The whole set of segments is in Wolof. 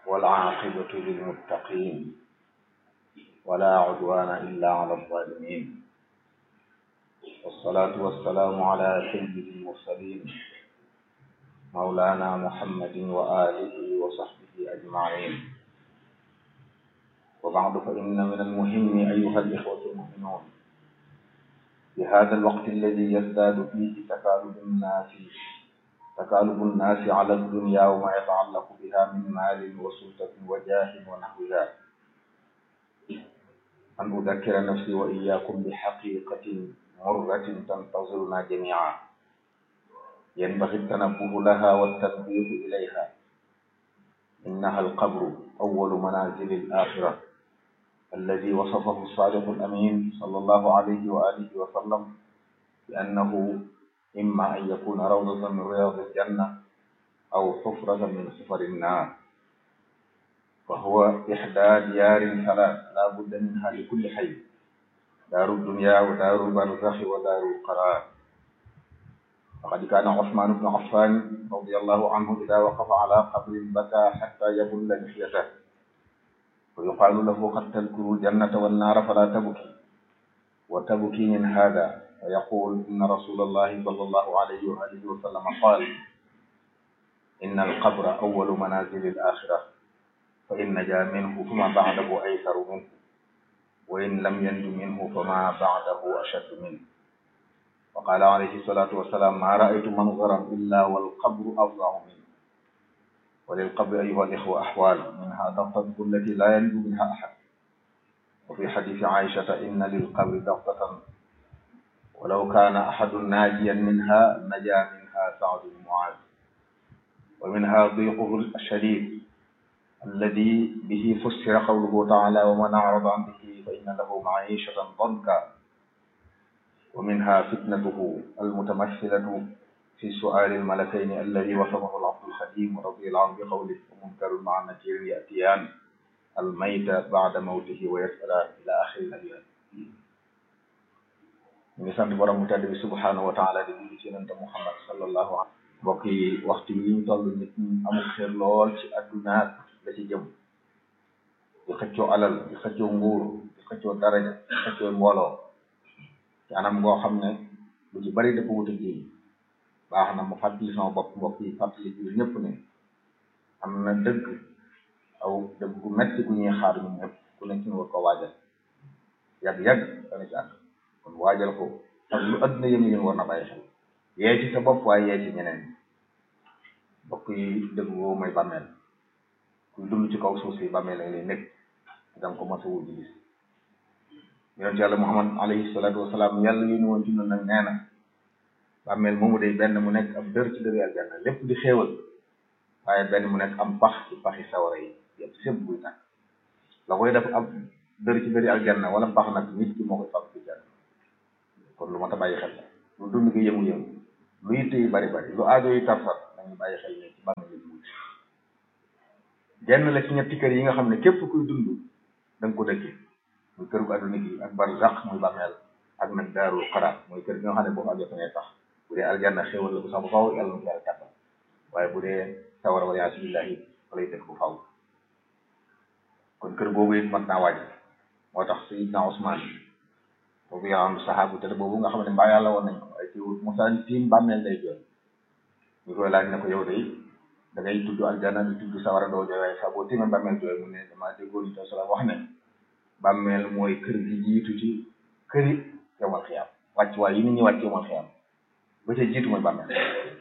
والعاقبة للمتقين ولا عدوان إلا على الظالمين والصلاة والسلام على سيد المرسلين مولانا محمد وآله وصحبه أجمعين وبعد فإن من المهم أيها الإخوة المؤمنون في هذا الوقت الذي يزداد فيه تكالب الناس تكالب الناس على الدنيا وما يتعلق بها من مال وسلطة وجاه ونحوها أن أذكر نفسي وإياكم بحقيقة مرة تنتظرنا جميعا ينبغي التنبه لها والتنبيه إليها إنها القبر أول منازل الآخرة الذي وصفه الصادق الأمين صلى الله عليه وآله وسلم بأنه إما أن يكون روضة من رياض الجنة أو حفرة من حفر النار فهو إحدى ديار ثلاث لا بد منها لكل حي دار الدنيا ودار البرزخ ودار القرار فقد كان عثمان بن عفان رضي الله عنه إذا وقف على قبر بكى حتى يبل لحيته ويقال له قد تذكر الجنة والنار فلا تبكي وتبكي من هذا ويقول إن رسول الله صلى الله عليه وآله وسلم قال إن القبر أول منازل الآخرة فإن نجا منه فما بعده أيسر منه وإن لم ينج منه فما بعده أشد منه وقال عليه الصلاة والسلام ما رأيت منظرا إلا والقبر أفظع منه وللقبر أيها الإخوة أحوال منها ضغطة التي لا ينجو منها أحد وفي حديث عائشة إن للقبر ضغطة ولو كان أحد ناجيا منها نجا منها سعد بن معاذ ومنها ضيقه الشديد الذي به فسر قوله تعالى ومن أعرض عن ذكري فإن له معيشة ضنكا ومنها فتنته المتمثلة في سؤال الملكين الذي وصفه العبد الخديم رضي الله عنه بقوله ومنكر مع نكير يأتيان الميت بعد موته ويسألان إلى آخر الأبيات ñu ngi sant borom mu tedd bi subhanahu wa taala di julli ci yonente Muhammad sallallahu alayhi mbokk yi waxtu yi ñu toll nit ñi amul xeer lool ci adduna la ci jëm di xëccoo alal di xëccoo nguur di xëccoo daraja di xëccoo mbooloo ci anam ngoo xam ne lu ci bari dafa wuta ji baax na mu fàttali sama bopp mbokk yi fàttali ji ñëpp ne am na dëgg aw dëgg gu metti gu ñuy xaar ñun ñëpp ku nekk ñu war ko waajal yàgg-yàgg dana ci àgg kon waajal ko ak lu adduna yëngu yëngu war na bàyyi xel yee ci sa bopp waaye yee ci ñeneen mbokk yi dëgg boobu mooy bàmmeel kuy dund ci kaw suuf si bàmmeel lañ lay nekk danga ko mos a wut di gis yonent yàlla muhammad alayhi salaatu wasalaam yàlla yónni woon ci noonu nag nee na bàmmeel moomu day benn mu nekk ab dër ci dëri aljanna lépp di xéewal waaye benn mu nekk am pax ci paxi sawara yi yëpp sépp buy tàkk la koy def ab dër ci dëri aljanna wala pax nag nit ki moo koy fab ci janna kon lu ma ta bàyyi xel la lu dund gi yëngu-yëngu lu yitte yi bari bari lu aajo yi tarfat nañu bàyyi xel ne ci bàmmeel yi wuti genn la ci ñetti kër yi nga xam ne képp kuy dund da nga ko dëkkee muy kër gu àdduna gi ak barzaq muy bàmmeel ak nag daarul xaraar mooy kër gi nga xam ne boo fa àggee fa ngay tax bu dee aljanna xéwal la bu sax bu faw yàlla na ko yàlla kàttan waaye bu dee sawara wala yaasu billahi fa lay dëkk bu faw kon kër boobu it mat naa waaj moo tax sayidna Usmaan boobu yaa am saxaabu te boobu nga xam ne mbaa yàlla woon nañ ko ay ci wut Musaa tiim bàmmeel day jooy ñu koy laaj ne ko yow day da ngay tudd aljanna di tudd sawara doo jooy waaye sax boo tiimee bàmmeel jooy mu ne damaa déggoon ñu sala wax ne bàmmeel mooy kër gi jiitu ci këri yowmal xiyaam wàcc waay yi nit ñi wàcc yowmal xiyaam ba ca jiitu mooy bàmmeel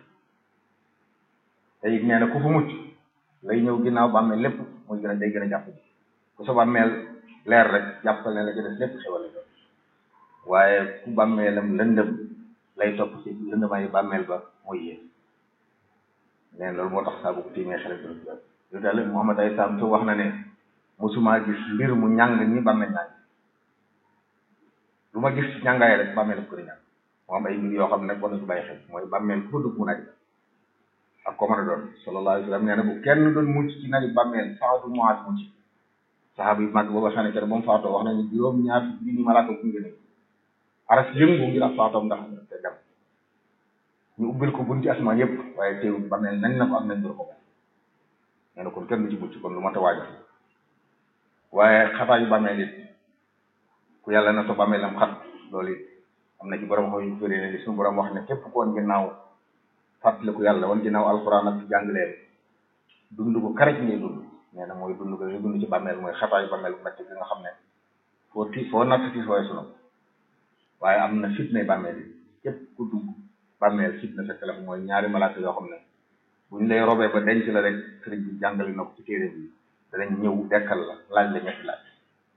te it nee na ku fa mucc lay ñëw ginnaaw bàmmeel lépp muy gën a day gën a jàpp ji ku sa bàmmeel leer rek jàppal ne la ci des lépp xewal la waaye ku bàmmeelam lëndëm lay topp ci lëndëmaayu bàmmeel ba mooy yéen neen loolu moo tax saa bu ko tiimee xel dina jooy yow daal Muhammad ay saam wax na ne musuma gis mbir mu ñàng ni bàmmeel ñàng lu ma gis ci ñàngaay rek bàmmeel ko di ñàng moo am ay mbir yoo xam ne nag war nañu ko bàyyi xel mooy bàmmeel ku fa dugg mu naj ak ko mën a doon sallallahu alayhi wa sallam nee na bu kenn doon mucc ci naju bàmmeel saxaatu muaas mucc saxaaba yu mag booba xam ne ba mu faatoo wax nañu juróom ñaar bi ni malaaka bu ngeen aras yëngu ngir ak faatoom ndax te dem ñu ubbil ko bunti asmaan yëpp waaye teewul bàmmeel nañ na ko am nañ dur ko nee na kon kenn du ci mucc kon lu mat a waajal waaye xataa yu bàmmeel it ku yàlla na to bàmmeelam xat loolu it am na ci borom xaw yu fëri ne li suñu borom wax ne képp ko woon ginnaaw fàttaliku yàlla woon ginnaaw alxuraan ak jàngleen dund ko karaj ngay dund nee na mooy dund ko ngay dund ci bàmmeel mooy xataa yu bàmmeel bu metti bi nga xam ne foo ti foo natt ti fooy sunu waaye am na fitna bàmmeel yi képp ku dugg bàmmeel fitna fekk la mooy ñaari malaaka yoo xam ne buñ lay robee ba denc la rek sëriñ bi jàngale na ko ci téere bi danañ ñëw dekkal la laaj la ñetti laaj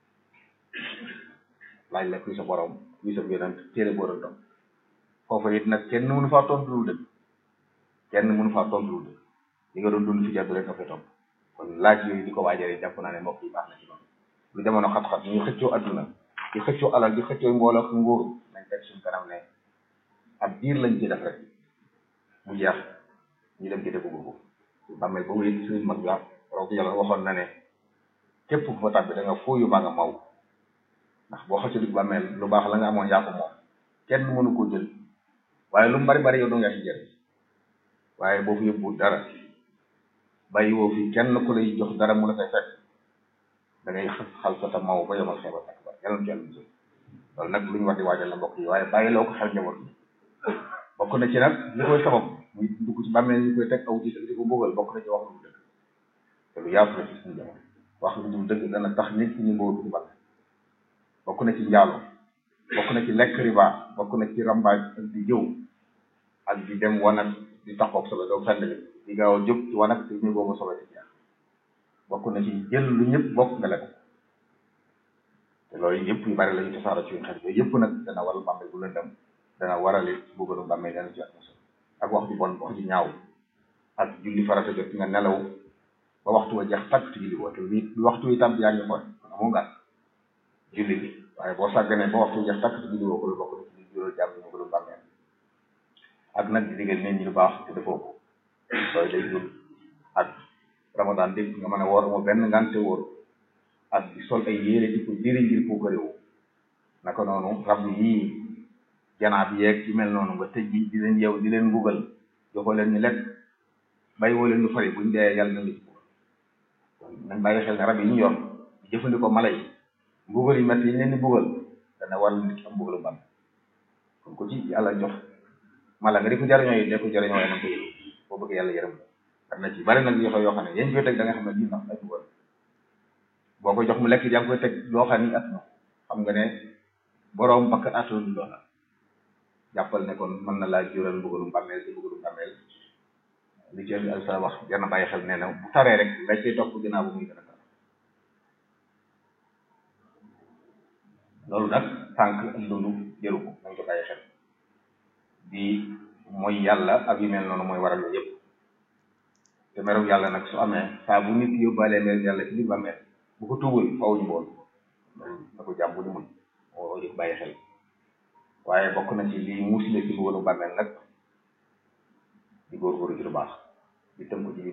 laaj la kuy sa borom kuy sa yonent téere boo doon topp foofu it nag kenn mënu faa tontu lu dëgg kenn mënu faa tontu lu dëgg li nga doon dund fi jàddu rek nga fay topp kon laaj yooyu di ko waajale jàpp naa ne mbokk yi baax na ci noonu lu jamono xat-xat ñuy xëccoo adduna di xëccoo alal di xëccoo mbooloo ak nguur nañ teg suñ kanam ne ab diir lañ ci def rek mu jeex ñu dem ci dëgg boobu bàmmeel boobu it suñ mag la roog yàlla waxoon na ne képp ku fa tàbbi da nga fooyu baa nga maw ndax boo xëccoo dig bàmmeel lu baax la nga amoon yaa ko moom kenn mënu koo jël waaye lu mu bari bari yow doo nga ci jël waaye boo fi yóbbu dara bàyyi woo fi kenn ku lay jox dara mu la koy fekk da ngay xal sa ta maw ba yomal xeebal ak ba yàlla ci yàlla musal loolu nag lu ñu war di waajal la mbokk yi waaye bàyyi loo ko xel njaboot bi bokk na ci nag li koy sabab muy dugg ci bàmmeel ñu koy teg aw ci di ko bëggal bokk na ci wax lu dëgg te lu yaatu la ci suñu jamono wax lu dul dëgg dana tax nit ñi mbootu ci bàmmeel bokk na ci njaalo bokk na ci lekk riba bokk na ci rambaaj ak di jëw ak di dem wanag di taxoog sobe doo fenn li di gaaw a jóg ci wanag te ñu boobu sobe ci jeex bokk na ci jël lu ñëpp bokk nga lekk te loolu yëpp yu bari la ñu tasaara ci xel yooyu yëpp nag dana waral bàmmeel bu lëndëm dana waral it bëggoonu bàmmeel dana ci ak mos ak wax ju bon wax ju ñaaw ak julli farata jot nga nelaw ba waxtu wa jeex tàkk ci julli woo te wi waxtu wi tam yaa ngi xool amoo ngaan julli bi waaye boo sàgganee ba waxtu wa jeex tàkk ci julli woo ko lu bokk na ci juróom jàmm ñu ko doon bàmmeel ak nag di digal nit ñi lu baax te defoo ko loolu day jur ak ramadan dégg nga mën a woor moo benn ngante wóor ak di sol ay yére di ko diri ngir ko réew naka noonu rab yii janaab yeeg ci mel noonu nga tëj bi di leen yeew di leen mbugal joxoo leen ñu lekk bàyyi woo leen ñu fari buñ dee yàlla na ci kon nañ bàyyi xel ne rab yi ñu yor di jëfandikoo mala yi mbugal yi métti yi leen di mbugal dana waral nit am mbugalu ban kon ko ci yàlla jox mala nga di ko jariñoo yi ne ko jariñoo yi nañ ko yërëm boo bëgg yàlla yërëm am na ci bari nag yoxo yoo xam ne yéen koy teg da nga xam ne lii ndax ay mbugal boo ko jox mu lekk yaa ngi koy teg loo xam ni at na xam nga ne boroom bakkan attanul loola jàppal ne kon mën na laa jural mbugalum bàmmeel si mbugalum bàmmeel li ci al sa wax jar na bàyyi xel nee na bu taree rek la cay topp ginnaaw bu muy gën a tar loolu nag tànk ak dund jëru ko nañ ko bàyyi xel di mooy yàlla ak yu mel noonu mooy waral yooyu yëpp te merew yàlla nag su amee saa bu nit yóbbaalee merew yàlla ci biir bàmmeel bu ko tuubul faw ñu bool na ko jàmm bu ñu mun moo di bàyyi xel waaye bokk na ci lii muusile ci mbugalu bàmmeel nag di góorgóorlu ci lu baax di tënk ci